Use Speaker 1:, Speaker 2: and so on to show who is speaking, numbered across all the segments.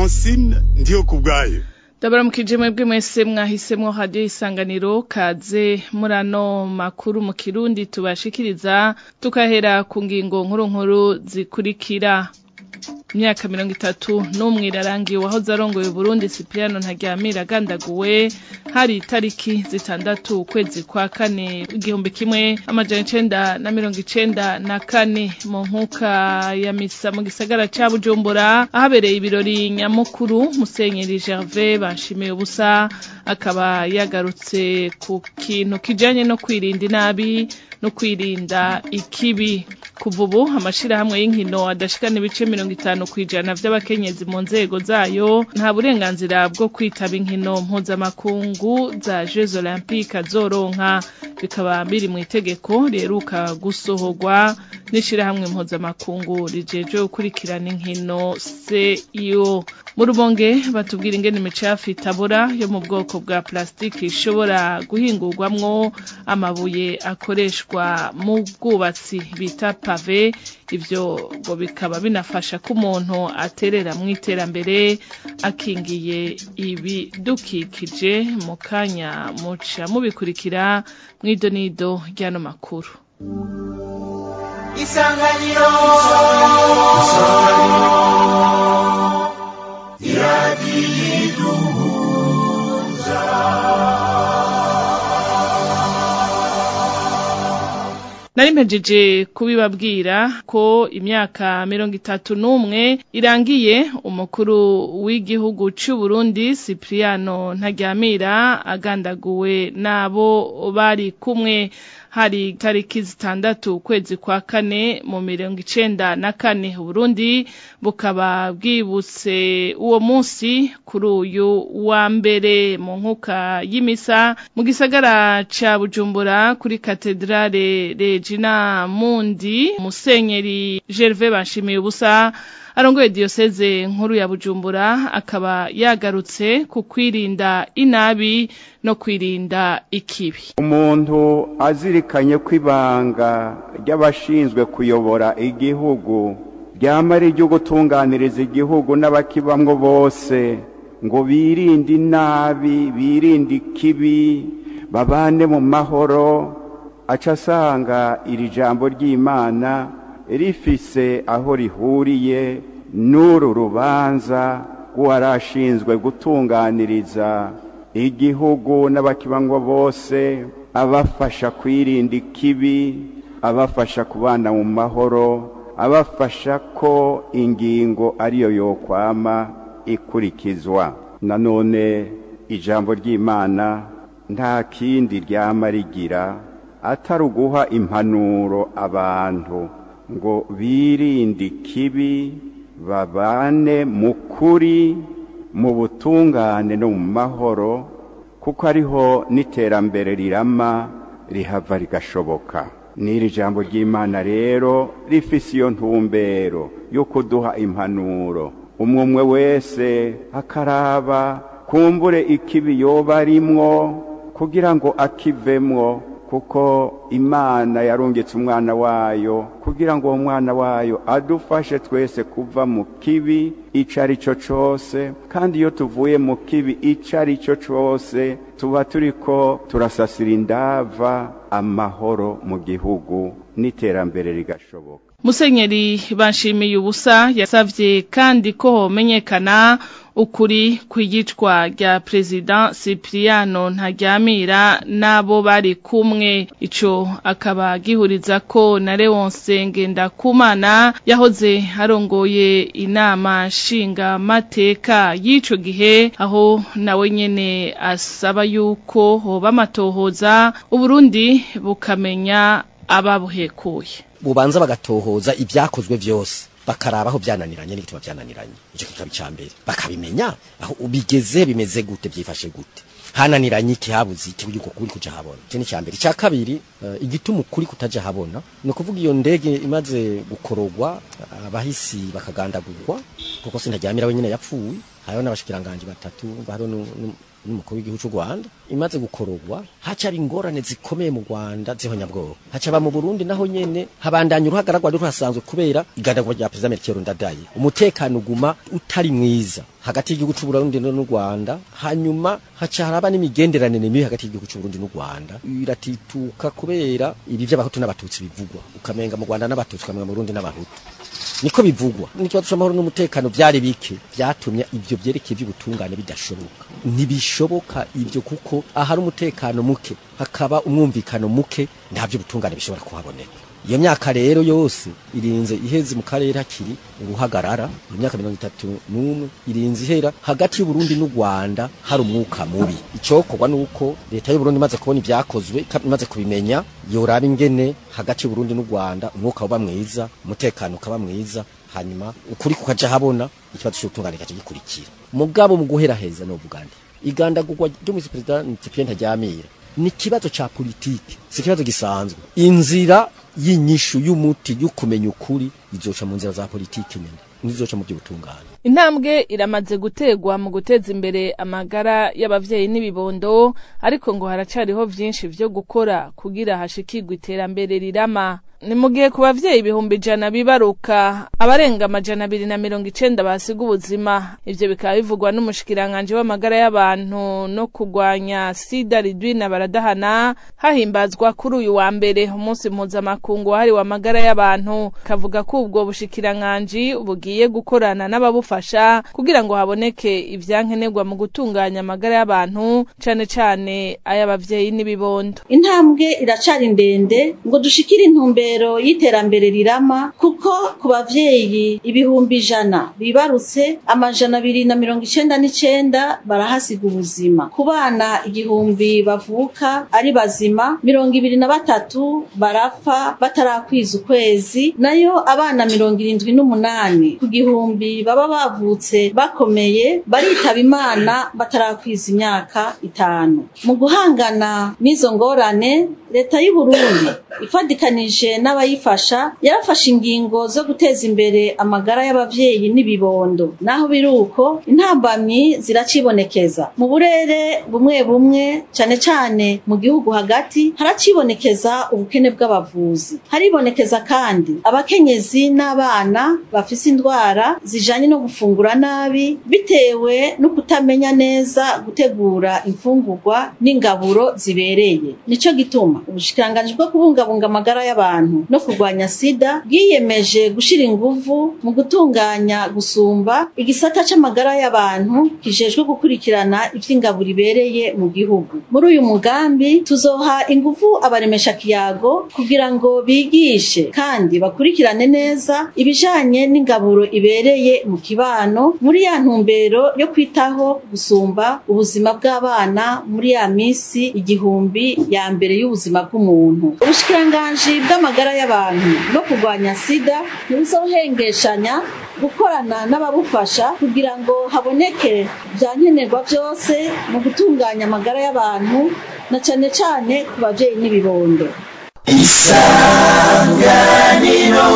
Speaker 1: francine ndiyo ku bwayo
Speaker 2: ndabaramukije mwebwe mwese mwahisemwo radiyo isanganiro kaze muri ano makuru mu kirundi tubashikiriza tukahera ku ngingo nkuru nkuru zikurikira imyaka mirongo itatu n'umwe irarangiye uwahoze arongoye Burundi Cypriano Ntaryamira agandaguwe hari itariki zitandatu ukwezi kwa kane igihumbi kimwe amajana icenda na mirongo icenda na kane mu nkuka ya misa mu gisagara ca Bujumbura ahabereye ibirori nyamukuru Musenyeri Gervais Banshimiye ubusa akaba yagarutse ku kintu kijanye no kwirinda inabi no kwirinda ikibi kuva ubu amashirahamwe y'inkino adashikana ibice mirongo itanu kw'ijana vy'abakenyezi mu nzego zayo nta burenganzira bwo kwitaba inkino mpuzamakungu za Jeux Olympiques azoronka bikaba biri mu itegeko riheruka gusohorwa n'ishirahamwe mpuzamakungu rijeje gukurikirana inkino CIO mu rubonge batubwira ingene imicafu itabora yo mu bwoko bwa plastiki ishobora guhingurwamwo amabuye akoreshwa mu bwubatsi bita pave ivyo ngo bikaba binafasha ko umuntu aterera mu iterambere akingiye ibidukikije mu kanya muca mubikurikira mw'idonido ry'ano makuru
Speaker 3: isanganiro iradiyiduhuza
Speaker 2: nari mpejeje kubibabwira ko imyaka mirongo itatu n'umwe irangiye umukuru w'igihugu c'u Burundi Cypriano Ntaryamira agandaguwe n'abo bari kumwe hari tariki zitandatu ukwezi kwa kane mu mirongo icenda na kane Burundi bukaba bwibutse uwo munsi kuri uyu wa mbere mu nkuka y'imisa mu gisagara ca Bujumbura kuri katedrale Regina Mundi Musenyeri Gervais Banshimiye ubusa arongoye diyoseze nkuru ya Bujumbura akaba yagarutse ku kwirinda inabi no kwirinda ikibi
Speaker 4: umuntu azirikanye ko ibanga ry'abashinzwe kuyobora igihugu ryama ari iryo gutunganiriza igihugu n'abakibamwo bose ngo birinde inabi birinde ikibi babane mu mahoro aca asanga iri jambo ry'imana rifise aho rihuriye n'uru rubanza rw'uwarashinzwe gutunganiriza igihugu n'abakibangwa bose abafasha kwirinda ikibi abafasha kubana mu mahoro abafasha ko ingingo ariyo yokwama ikurikizwa nanone ijambo ry'imana nta kindi ryama rigira atari uguha impanuro abantu ngo birinde ikibi babane mu kuri mu butungane no mu mahoro kuko ariho n'iterambere rirama rihava rigashoboka n'iri jambo ry'imana rero rifise iyo ntumbero yo kuduha impanuro umwe umwe wese akaraba kumbure ikibi yoba arimwo kugira ngo akivemwo kuko imana yarungitse umwana wayo kugira ngo uwo mwana wayo adufashe twese kuva mu kibi icyo ari cyo cyose kandi iyo tuvuye mu kibi icyo ari cyo cyose tuba turi ko turasasira indava amahoro mu gihugu n'iterambere rigashoboka
Speaker 2: musenyeri banshimiye ubusa yasavye kandi ko homenyekana ukuri kw'iyicwa rya perezida Cypriano Ntaryamira n'abo bari kumwe ico akaba gihuriza ko na Leonce Ngendakumana yahoze arongoye inama nshinga mateka y'ico gihe aho nawe nyene asaba yuko hoba amatohoza Uburundi bukamenya ababuhekuye
Speaker 5: bubanza bagatohoza ibyakozwe byose bakaraba aho byananiranye n'igituma byananiranye icyo kikaba icya mbere bakabimenya aho ubigeze bimeze gute byifashe gute hananiranye iki habuze iki uko kuri kuja habona icyo ni icya mbere icya kabiri uh, igituma ukuri kutaja habona ni ukuvuga iyo ndege imaze gukorogwa abahisi bakagandagurwa kuko sintajyamira wenyine yapfuye hariho n'abashikiranganje batatu hariho n'umukuru w'igihugu cy'u Rwanda imaze gukorogwa haca ingorane zikomeye mu Rwanda zihonyabwoba haca ba mu Burundi naho nyene habandanya uruhagaragwa ruhasanzwe kubera igandagurwa rya president Melchior Ndadaye umutekano uguma utari mwiza hagati y'igihugu c'u Burundi n'u Rwanda hanyuma haca haraba n'imigenderanire mibi hagati y'igihugu c'u Burundi n'u Rwanda biratituka kubera ibi vy'abahutu n'abatutsi bivugwa ukamenga mu Rwanda n'abatutsi ukamenga mu Burundi n'abahutu niko bivugwa n'ikibazo c'amahoro n'umutekano vyari bike vyatumye ivyo vyerekeye ivy'ubutungane bidashoboka ntibishoboka ivyo kuko ahari umutekano muke hakaba umwumvikano muke ntavyo ubutungane bishobora kuhaboneka iyo myaka rero yose irinze iheze mu karere hakiri uruhagarara iyo myaka mirongo itatu n'umwe irinze ihera hagati y'uburundi n'u rwanda hari umwuka mubi icokorwa nuko leta y'uburundi imaze kubona ivyakozwe imaze kubimenya yoraba ingene hagati y'uburundi n'u rwanda umwuka uba mwiza umutekano ukaba mwiza hanyuma ukuri kukaja habona ikibazo c'ubutungane kaca gikurikira mugabo mu guheraheza novuga nti igandagurwa ry'umusi perezida Cyprien Ntaryamira ni ikibazo ca politike si ikibazo gisanzwe inzira y'inyishu y'umuti y'ukumenya ukuri izoca mu nzira za politike nyene ntizoca mu by'ubutungane
Speaker 2: intambwe iramaze gutegwa mu guteza imbere amagara y'abavyeyi n'ibibondo ariko ngo haracariho vyinshi vyo gukora kugira hashikirwe iterambere rirama ni mu gihe ku bavyeyi ibihumbi ijana bibaruka abarenga amajana abiri na mirongo icenda basiga ubuzima ivyo bikaba bivugwa n'umushikiranganji w'amagara y'abantu no kurwanya sida ridwina baradahana hahimbazwa kuri uyu wa mbere umunsi mpuzamakungu wahariwe amagara y'abantu kavuga ko ubwo bushikiranganji bugiye gukorana n'ababufasha kugira ngo haboneke ivyankenerwa mu gutunganya amagara y'abantu cane cane ay'abavyeyi n'ibibondo
Speaker 6: intambwe iracari ndende ngo dushikire intumbero y'iterambere rirama kuko ku bavyeyi ibihumbi ijana bibarutse amajana abiri na mirongo icenda n'icenda barahasiga ubuzima ku bana igihumbi bavuka ari bazima mirongo ibiri na batatu barapfa batarakwiza ukwezi nayo abana mirongo irindwi n'umunani ku gihumbi baba bavutse bakomeye baritaba imana batarakwiza imyaka itanu mu guhangana n'izo ngorane leta y'uburundi ifadikanije n'abayifasha yarafashe ingingo zo guteza imbere amagara y'abavyeyi n'ibibondo naho biri uko intambamyi ziracibonekeza mu burere bumwe bumwe cane cane mu gihugu hagati haracibonekeza ubukene bw'abavuzi haribonekeza kandi abakenyezi n'abana bafise indwara zijanye no gufungura nabi bitewe no kutamenya neza gutegura imfungurwa n'ingaburo zibereye nico gituma ubushikiranganji bwo kubungabunga amagara y'abantu no kurwanya sida bwiyemeje gushira inguvu mu gutunganya gusumba igisata c'amagara y'abantu kijejwe gukurikirana ivy'ingaburo ibereye mu gihugu muri uyu mugambi tuzoha inguvu abaremesha kiyago kugira ngo bigishe kandi bakurikirane neza ibijanye n'ingaburo ibereye mu kibano muri ya ntumbero yo kwitaho gusumba ubuzima bw'abana muri ya misi igihumbi ya mbere y'ubuzima bw'umuntu ubushikiranganji bw'amagara y'abantu no kurwanya sida ntibuzohengeshanya gukorana n'ababufasha kugira ngo haboneke vyankenerwa vyose mu gutunganya amagara y'abantu na cane cane ku bavyeyi n'ibibondo
Speaker 3: isanganiro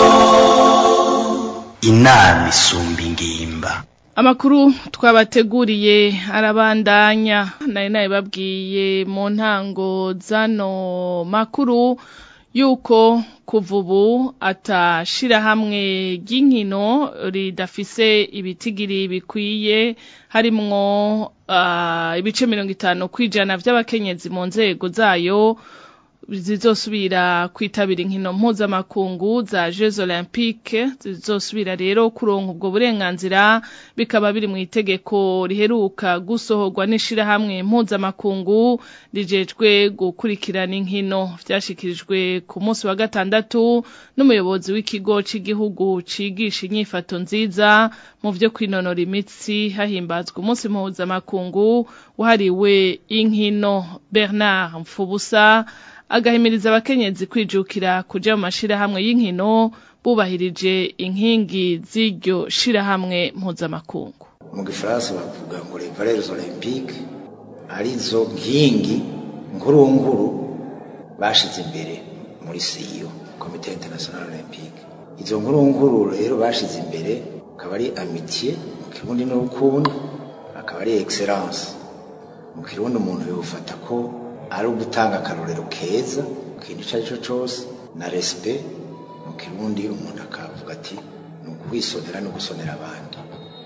Speaker 3: inama isumba ingimba
Speaker 2: Amakuru twabateguriye arabandanya nari nabibabwiye mu ntango zano makuru yuko kuva ubu atashirahamwe ry'inkino ridafise ibitigiri bikwiye harimwo uh, ibice mirongo itanu kwijana vy'abakenyezi mu nzego zayo zizosubira kwitabira inkino mpuzamakungu za Jeux Olympiques zizosubira rero kuronka ubwo burenganzira bikaba biri mu itegeko riheruka gusohorwa n'ishirahamwe mpuzamakungu rijejwe gukurikirana inkino vyashikirijwe ku munsi wa gatandatu n'umuyobozi w'ikigo c'igihugu cigisha inyifato nziza mu vyo kwinonora imitsi hahimbazwa umunsi mpuzamakungu wahariwe inkino Bernard Mfubusa agahimiriza abakenyezi kwijukira kuja mu mashirahamwe y'inkino bubahirije inkingi z'iryo shirahamwe mpuzamakungu
Speaker 7: mu gifaransa bavuga ngo les valeurs olympiques arizo nkingi nkuru nkuru bashize imbere muri siyo komite international olympique izo nkuru nkuru rero bashize imbere akaba ari amitié mu kirundi n'urukundo akaba ari excellence mu kirundi umuntu yofata ko ari ugutanga akarorero keza mu kintu icyo ari cyo cyose na respect mu kirundi umuntu akavuga ati ni ukwisonera no gusonera abandi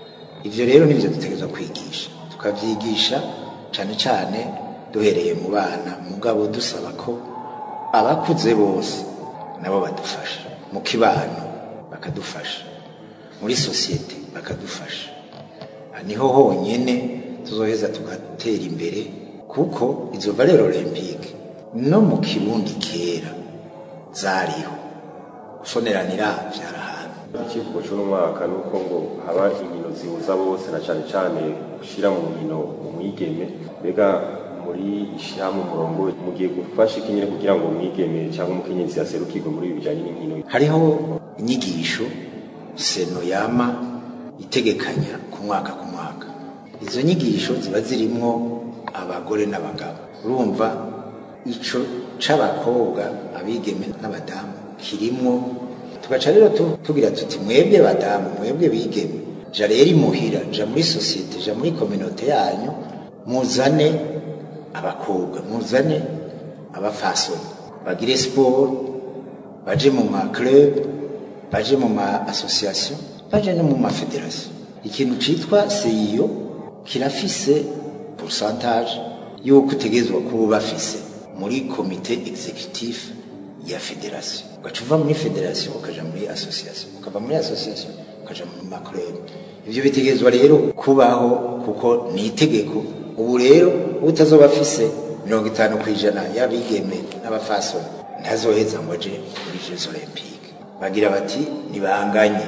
Speaker 7: ivyo rero nivyo dutegerezwa kwigisha tukavyigisha cane cane duhereye mu bana mugabo dusaba ko abakuze bose nabo badufasha mu kibano bakadufasha muri sosiyete bakadufasha niho honyene tuzoheza tugatera imbere kuko izo valeur olympique no mu kirundi kera zariho gusoneranira vyarahana
Speaker 8: ikivugo cy'umwaka ni uko ngo haba inkino zihuza bose na cyane cyane gushyira mu nkino umwigeme mbega muri ishyirahamwe umurongo mugiye gufasha iki nyine kugira ngo umwigeme cyangwa umukenyezi yaserukirwe muri ibi bijyanye n'inkino
Speaker 7: hariho inyigisho seno yama itegekanya ku mwaka ku mwaka izo nyigisho ziba zirimwo abagore n'abagabo urumva ico c'abakobwa abigeme n'abadamu kirimwo tugaca rero tugira tuti mwebwe badamu mwebwe bigeme ja rero imuhira ja muri sosiyete ja muri kominote yanyu muzane abakobwa muzane abafasoni bagire siporo baje mu ma club baje mu ma association baje no mu ma federation ikintu citwa CIO kirafise pourcentage yuko utegerezwa kuba bafise muri komite executive ya federation ugaca uva muri federation ukaja muri association ukava muri association ukaja mu ma club ivyo bitegerezwa rero kubaho kuko ni itegeko ubu rero utazoba afise mirongo itanu ku ijana y'abigeme n'abafasoni ntazoheza ngo aje muri jeux olympique bagira bati nibanganye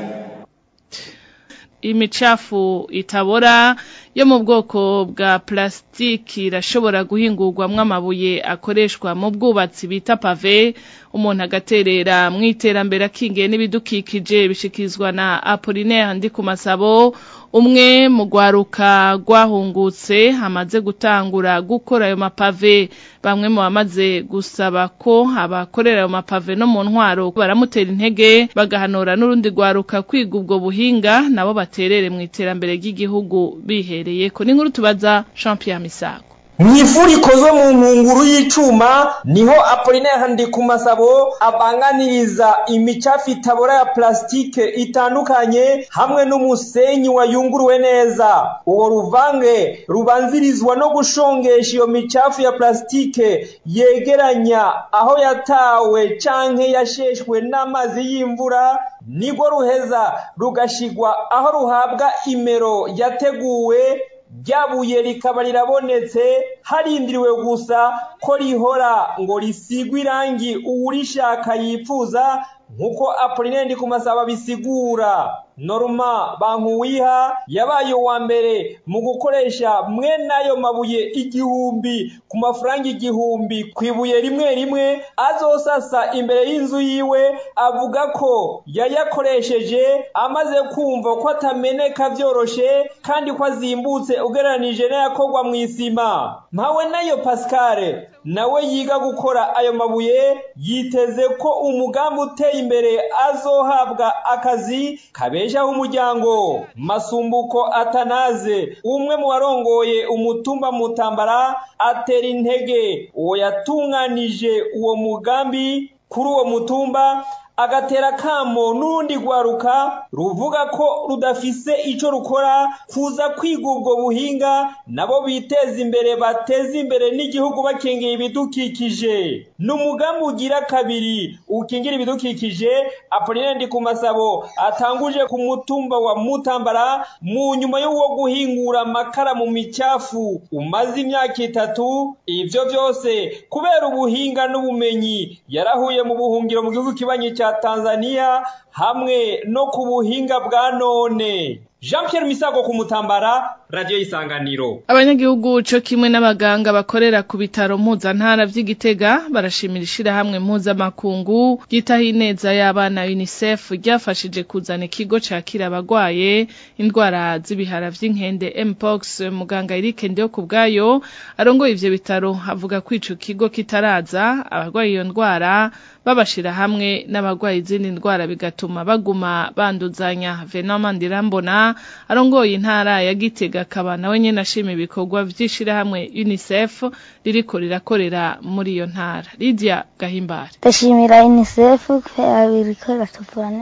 Speaker 2: imicafu itabora yo mu bwoko bwa plasitiki irashobora guhingurwamo amabuye akoreshwa mu bwubatsi bita pave umuntu agaterera mu iterambere akingiye n'ibidukikije bishikizwa na apolinaire ndi ku masabo umwe mu rwaruka rwahungutse hamaze gutangura gukora ayo mapave bamwe mu bamaze gusaba ko abakorera ayo mapave no mu ntwaro baramutera intege bagahanura n'urundi rwaruka kwiga ubwo buhinga nabo baterere mu iterambere ry'igihugu bihereye ko n'inkuru tubaza Jean Pierre Misago
Speaker 9: mw'ifuri ikozwe mu nkunguru y'icuma niho apolinaire ndikumasabo abanganiriza imicafu itabora ya plasitike itandukanye hamwe n'umusenyi wayunguruwe neza uwo ruvange rubanzirizwa no gushongesha iyo micafu ya plasitike yegeranya aho yatawe canke yasheshwe n'amazi y'imvura nirwo ruheza rugashigwa aho ruhabwa imero yateguwe ryabuye rikaba rirabonetse harindiriwe gusa ko rihora ngo risigwe irangi uwurishaka yifuza nk'uko apolinaire ku masaba bisigura norma bankuwiha yabaye uwa mbere mu gukoresha mwene ayo mabuye igihumbi ku mafaranga igihumbi ku ibuye rimwe rimwe azosasa imbere y'inzu yiwe avuga ko yayakoresheje amaze kumva ko atameneka byoroshe kandi ko azimbutse ugereranije n'ayakorwa mu isima mpawe nayo pascal nawe yiga gukora ayo mabuye yiteze ko umugambi uteye imbere azohabwa akazi kabeshaho umuryango masumbuko atanaze umwe mu barongoye umutumba mutambara atera intege uwo yatunganije uwo mugambi kuri uwo mutumba agatera kamo n'urundi rwaruka ruvuga ko rudafise ico rukora kuza kwiga ubwo buhinga nabo biteza imbere bateza imbere n'igihugu bakingiye ibidukikije ni umugambi ugira kabiri ukingira ibidukikije apolinaire ndi ku masabo atanguje ku mutumba wa mutambara mu nyuma y'uwo guhingura amakara mu micafu umaze imyaka itatu ivyo vyose kubera ubuhinga n'ubumenyi yarahuye mu buhungiro mu gihugu kibanyi cya Tanzania hamwe no ku buhinga bwa none Jean Pierre Misago ku Mutambara radio isanganiro
Speaker 2: abanyagihugu co kimwe n'abaganga bakorera ku bitaro mpuzantara vy'igitega barashimira ishirahamwe mpuzamakungu ryitaho ineza y'abana UNICEF ryafashije kuzana ikigo cakira abagwaye indwara z'ibihara vy'inkende mpox muganga Eric Ndiyo kubwayo arongoye ivyo bitaro avuga ko ico kigo kitaraza abagwaye iyo ndwara babashira hamwe n'abagwaye izindi ndwara bigatuma baguma banduzanya Venoma Ndirambona arongoye intara ya Gitega akaba nawe nyene ashima ibikorwa vy'ishirahamwe UNICEF ririko rirakorera muri iyo ntara Lydia Gahimbare
Speaker 10: ndashimira UNICEF kubera biriko biratuvura neza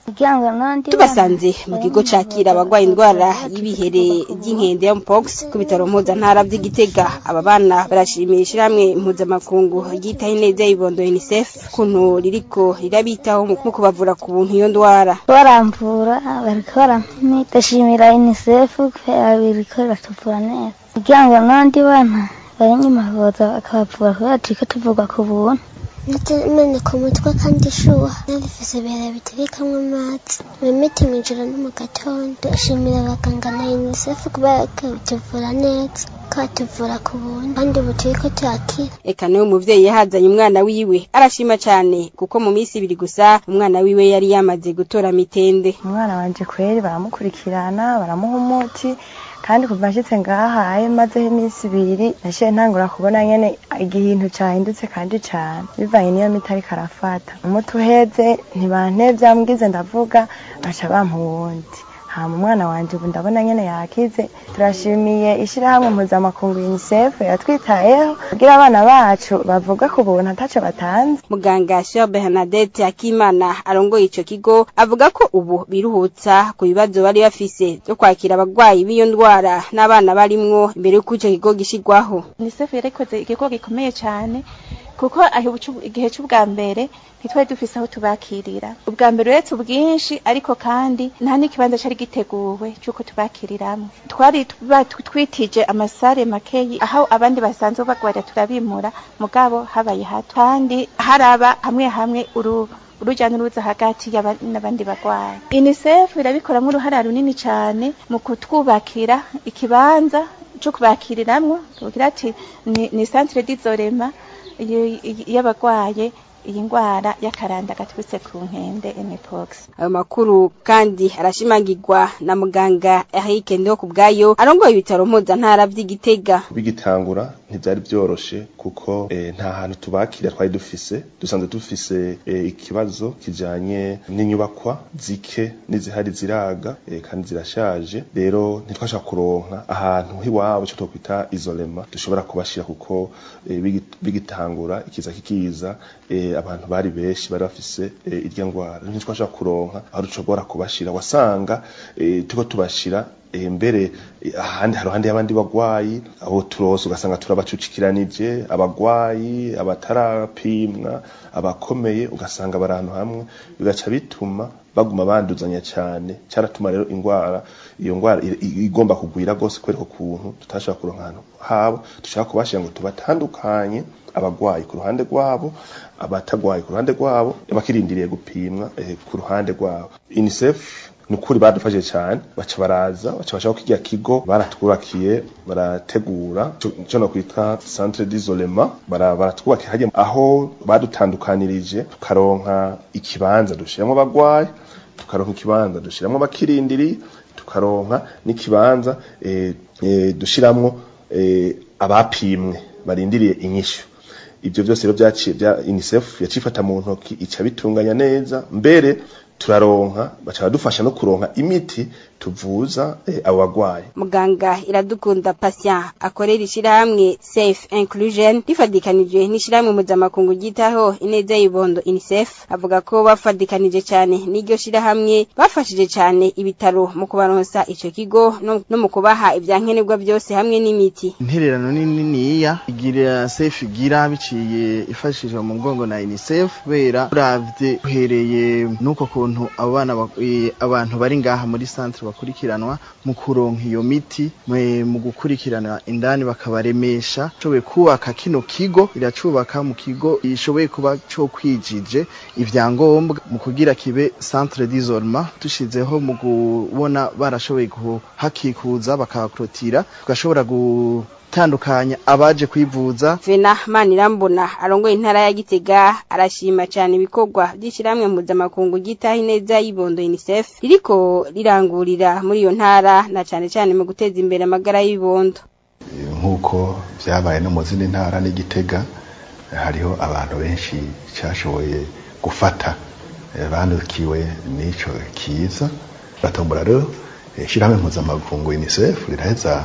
Speaker 10: tubasanze mu kigo cakira abagwaye indwara y'ibihere by'inkende ya mpox ku bitaro mpuzantara by'igitega aba bana barashimira ishyirahamwe mpuzamakungu ryitaho ineza y'ibondo unicef kuntu ririko rirabitaho mu kubavura ku buntu iyo ndwara
Speaker 11: baramvura bariko barampimi ndashimira unicef kubera biriko biratuvura neza kugira ngo n'abandi bana bari inyuma boza bakabavura kubera turiko tuvurwa ku buntu
Speaker 12: meneka umutwe kandi ishuha nabifise ibihere biterekamwo amazi imiti mw'ijoro no mu gatondo ndashimira abaganga na unicef kubera ko bituvura neza katuvura ku buntu kandi ubu turiko turakira
Speaker 10: eka niwe umuvyeyi yahazanye umwana wiwe arashima cane kuko mu minsi ibiri gusa umwana wiwe yari yamaze gutora mitende
Speaker 13: umwana wanje kweri baramukurikirana baramuha umuti kandi kuva nshitse ngahaye mazeho iminsi ibiri nashiye ntangura kubona nyene igihintu cahindutse kandi cane bivanye niyo miti ariko arafata umuti uheze ntibantevye ambwize ndavuga baca bampa uwundi hama umwana wanje ubu ndabona nyene yakize turashimiye ishirahamwe mpuzamakungu unicef yatwitayeho kugira abana bacu bavuga ku buntu ataco batanze
Speaker 10: muganga Sir Bernadette Akimana arongoye ico kigo avuga ko ubu biruhutsa ku bibazo bari bafise byo kwakira abagwayi b'iyo ndwara n'abana barimwo imbere y'uko ico kigo gishigwaho
Speaker 14: unicef yarikoze igikorwa gikomeye cane kuko igihe c'ubwa mbere ntitwari dufise aho tubakirira ubwa mbere uretse ubwinshi ariko kandi nta n'ikibanza cari giteguwe c'uko tubakiriramwo twari twitije amasare makeyi aho abandi basanzwe bagwarira turabimura mugabo habaye hato kandi haraba hamwe hamwe uru uruja n'uruza hagati n'abandi bagwayi unicef irabikoramwo uruhara runini cane mu kutwubakira ikibanza co kubakiriramwo tugira ati ni, ni centre d'isolema y'abagwaye iyi ngwara y'akaranda gaturutse ku nkende mpox
Speaker 10: ayo makuru kandi arashimagirwa na muganga Eric Ndo kubwayo arongoye ibitaro mpuzantara vy'igitega
Speaker 15: bigitangura ntivyari vyoroshe kuko eh, nta hantu tubakira twari dufise dusanzwe dufise eh, ikibazo kijanye n'inyubakwa zike n'izihari ziraga eh, kandi zirashaje rero ntitwashaka kuronka ahantu hiwabo cyo twokwita isolema dushobora kubashira kuko eh, bigitangura ikiza kikiza eh, abantu bari benshi bari bafise eh, irya ngwara ntitwashaka kuronka aho dushobora kubashira wasanga eh, tuko tubashira eh, mbere ahandi haruhande y'abandi bagwayi abo turose ugasanga turabacucikiranije abagwayi abatarapimwa abakomeye ugasanga bari ahantu hamwe bigaca bituma baguma banduzanya cyane cyaratuma rero ingwara iyo ngwara igomba kugwira gose kwereka kuntu tutashaka kuronka ahantu habo dushaka kubashira ngo tubatandukanye abagwayi ku ruhande rwabo abatagwaye ku ruhande rwabo bakirindiriye gupimwa eh, ku ruhande rwabo UNICEF nukuri badufashije cyane baca baraza baca bashaka kirya kigo baratwubakiye barategura cyo no kwita centre d'isolement baratwubakiye hajya aho badutandukanirije tukaronka ikibanza dushiramo abagwayi tukaronka ikibanza dushiramo bakirindiri tukaronka n'ikibanza eh, eh, dushiramwo eh, abapimwe barindiriye inyishu ibyo byose rero byaciye bya UNICEF yacifata mu ntoki ica bitunganya neza mbere turaronka baca badufasha no kuronka imiti tuvuza eh, abo bagwayi
Speaker 10: muganga iradukunda patient akorera ishirahamwe safe inclusion rifadikanije n'ishirahamwe mpuzamakungu ryitaho ineza y'ibondo unicef avuga ko bafadikanije cyane n'iryo shirahamwe bafashije cyane ibitaro mu kubaronsa ico kigo no, no mu kubaha ivyankenerwa byose hamwe n'imiti
Speaker 16: intererano niniya igira safe igira biciye ifashishwa mu mugongo na unicef kubera uravye uhereye nuko kuntu abo bana abantu bari ngaha muri centre bakurikiranwa mu kuronka iyo miti mu gukurikirana indani bakabaremesha cobe kubaka kino kigo iracubaka mu kigo ishoboye kuba cyo kwijije ivyangombwa mu kugira kibe centre d'isolement tushizeho mu kubona barashoboye kuhakikuza bakahakrotira tugashobora gu tandukanya abaje kwivuza
Speaker 10: Vena Manirambona arongoye intara ya Gitega arashima cyane ibikorwa by'ishiramwe mpuzamakungu gitaho ineza y'ibondo UNICEF ririko rirangurira muri iyo ntara na cyane cyane mu guteza imbere amagara y'ibondo
Speaker 17: nk'uko byabaye no mu zindi ntara n'igitega hariho abantu benshi cyashoboye gufata bandukiwe n'ico kiza batombora rero ishyirahamwe mpuzamakungu UNICEF riraheza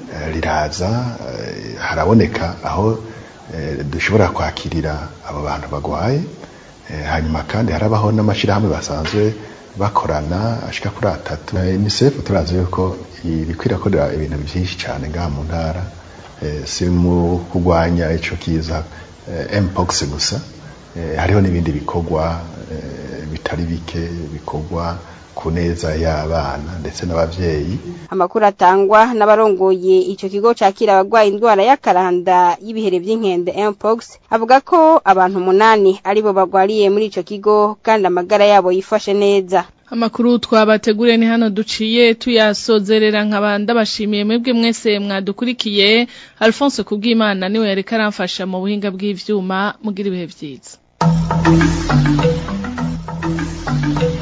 Speaker 17: riraza haraboneka aho dushobora kwakirira abo bantu bagwaye hanyuma kandi harabaho n'amashyirahamwe basanzwe bakorana ashika kuri atatu UNICEF turazi yuko iriko irakorera ibintu byinshi cyane ngaha mu ntara si mu kurwanya ico kiza mpox gusa hariho n'ibindi bikorwa bitari bike bikorwa ku neza y'abana ndetse n'abavyeyi
Speaker 10: amakuru atangwa n'abarongoye ico kigo cakira abagwaye indwara y'akaranda y'ibihere vy'inkende mpox avuga ko abantu umunani aribo bagwariye muri ico kigo kandi amagara yabo yifashe neza
Speaker 2: Amakuru twabateguriye ni hano duciye tuyasozerera nkabanda bashimiye mwebwe mwese mwadukurikiye Alphonse Kubwimana niwe yareka aramfasha mu buhinga bw'ivyuma mugira ibihe vyiza